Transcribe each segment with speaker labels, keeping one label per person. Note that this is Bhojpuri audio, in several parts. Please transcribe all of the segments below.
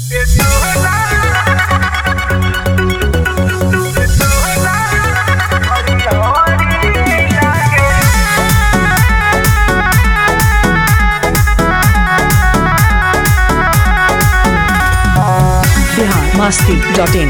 Speaker 1: बिहार मस्ती डॉट इन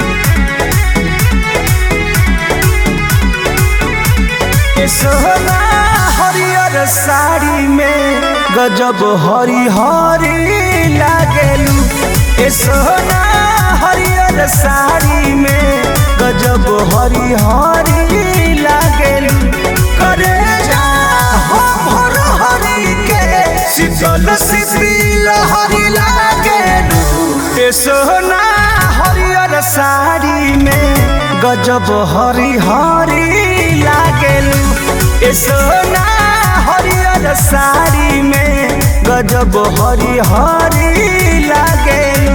Speaker 2: सोना हरियर साड़ी में गजब हरी हरी लागेलू ए सोना हरियर साड़ी में गजब हरी हरी लागेलू करे जा हो भर हरी के शीतल शीतल हरी लागेलू ए सोना हरियर साड़ी में गजब हरी हरी लागेलू ए सोना हरियर साड़ी में गजब हरी हरी लागेलू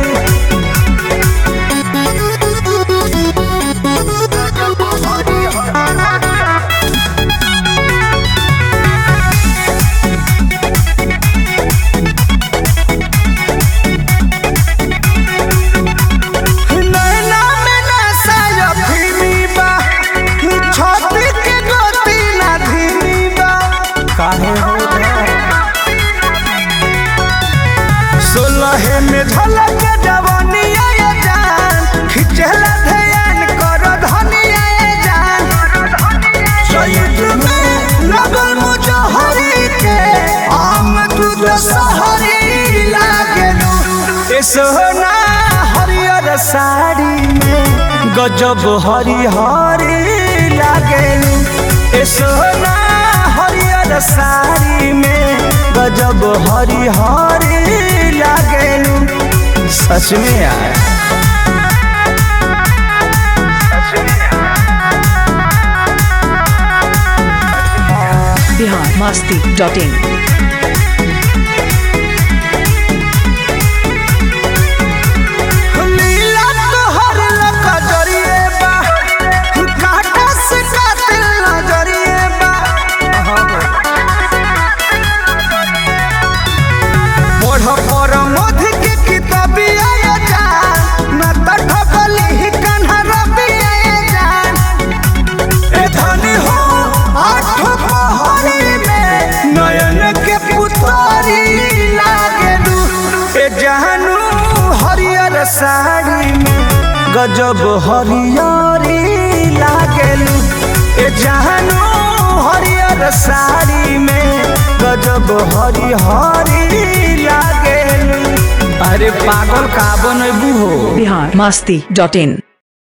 Speaker 2: नैना में नशा अफीमी बा, छाती के गोती ना धीमी बा। काहे हो सोलहे में झलक जवानिया ये जान खिचला ध्यान कर धनिया ये जान चैत में लगल मुजहरी के आम दूध सहरी लागेलू ए सोना हरियर साड़ी में गजब हरी हरी लागेलू ए सोना हरियर साड़ी में गजब हरी हरी लागेलू सच में यार
Speaker 1: बिहार मस्ती डॉट इन
Speaker 2: लीला तोहर लका जरिए बा काटा से कातिल नजरिए बा पढ़ पर मध के किताबिया ये जान न तठ बलि ही कन्हा रबिया ये जान ए धनी हो आठ पहरी में नयन के पुतारी लागेलू ए जहनू हरियर साड़ी में गजब हरियरी लागेलू ए जहनू हरियर साड़ी में गजब हरी हरी लागेलू अरे पागल का बनबू हो
Speaker 1: बिहार मस्ती डॉट इन